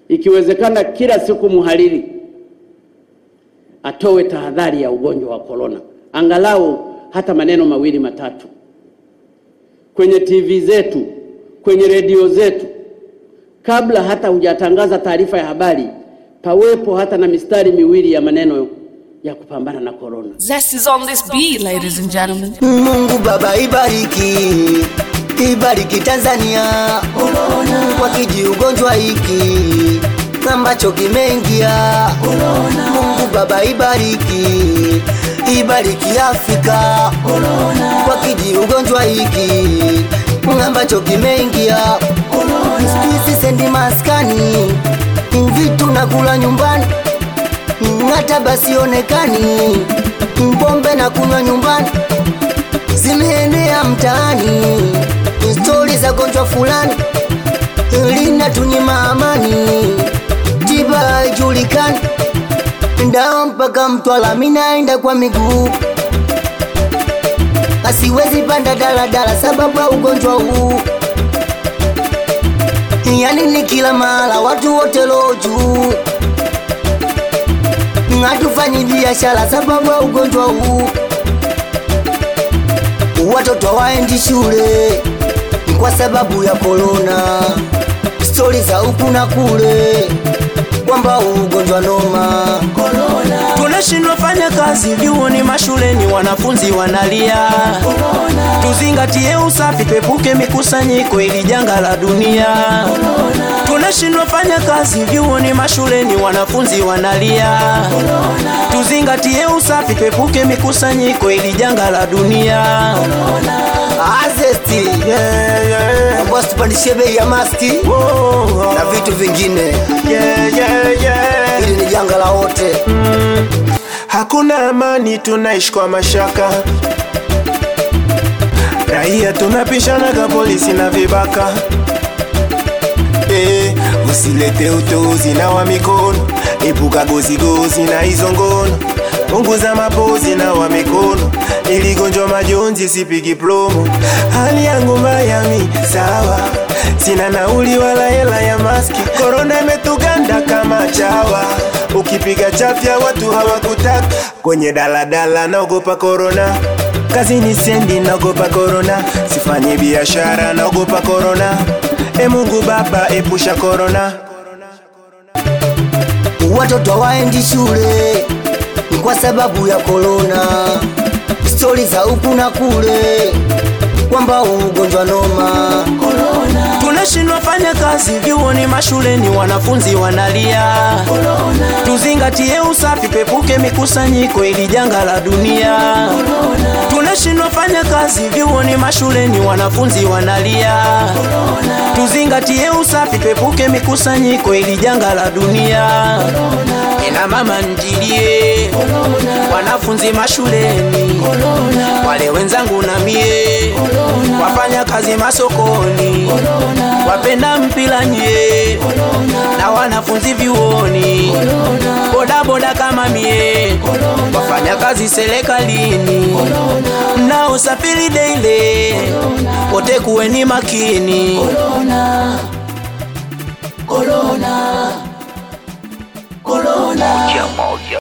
ikiwezekana kila siku mhariri atoe tahadhari ya ugonjwa wa korona, angalau hata maneno mawili matatu kwenye TV zetu, kwenye redio zetu, kabla hata hujatangaza taarifa ya habari, pawepo hata na mistari miwili ya maneno ya kupambana na korona. Zest is on this beat, ladies and gentlemen. Mungu Baba ibariki, ibariki Tanzania kwa kiji ugonjwa hiki ambacho kimeingia. Mungu Baba ibariki, ibariki Afrika kwa kiji ugonjwa hiki ambacho kimeingia. Siku hizi sendi maskani, vitu nakula nyumbani hata basi onekani, pombe na kunywa nyumbani zimeenea mtaani, stori za gonjwa fulani linatunyima amani, tiba haijulikani, ndawa mpaka Mtwara, minaenda kwa miguu, asiwezi panda daladala sababu ya ugonjwa huu, yani ni kila mahala watu wote loho juu hatufanyi biashara sababu ya ugonjwa huu. Watoto hawaendi shule kwa sababu ya korona, stori za huku na kule kwamba huu ugonjwa noma. tunashindwa fanya kazi vyuoni mashuleni wanafunzi wanalia tuzingatie usafi tuepuke mikusanyiko ili janga la dunia tunashindwa fanya kazi vyuoni mashuleni wanafunzi wanalia tuzingatie usafi tuepuke mikusanyiko ili janga la dunia Azesti yeah, yeah. ambao tupandishie bei ya maski Oh, na vitu vingine, yeah, yeah, yeah. hili ni janga la wote. Hakuna amani, tunaishi kwa mashaka. Raia tunapishanaga polisi na vibaka. Eh, usilete utozi na wa mikono, epuka gozigozi na hizo ngono. Punguza mapozi na wa mikono, ili gonjwa majonzi sipigi promo. Hali yangu mbaya mi sawa, sina nauli wala hela ya maski. Korona imetuganda kama chawa, ukipiga chafya watu hawakutaka. Kwenye daladala naogopa korona, kazini sendi naogopa korona, sifanyi biashara naogopa korona. E Mungu Baba, epusha korona. Watoto hawaendi shule kwa sababu ya korona, stori za huku na kule kwamba huu ugonjwa noma. tunashindwa fanya kazi vyuoni mashuleni wanafunzi wanalia tuzingatie usafi tuepuke mikusanyiko ili janga la dunia tunashindwa fanya kazi vyuoni mashuleni wanafunzi wanalia tuzingatie usafi tuepuke mikusanyiko ili janga la dunia ina mama njilie wanafunzi mashuleni wale wenzangu na mie wafanya kazi masokoni wapenda mpira nye na wanafunzi vyuoni bodaboda kama mie wafanya kazi serikalini mnaosafiri deile wote kuweni makini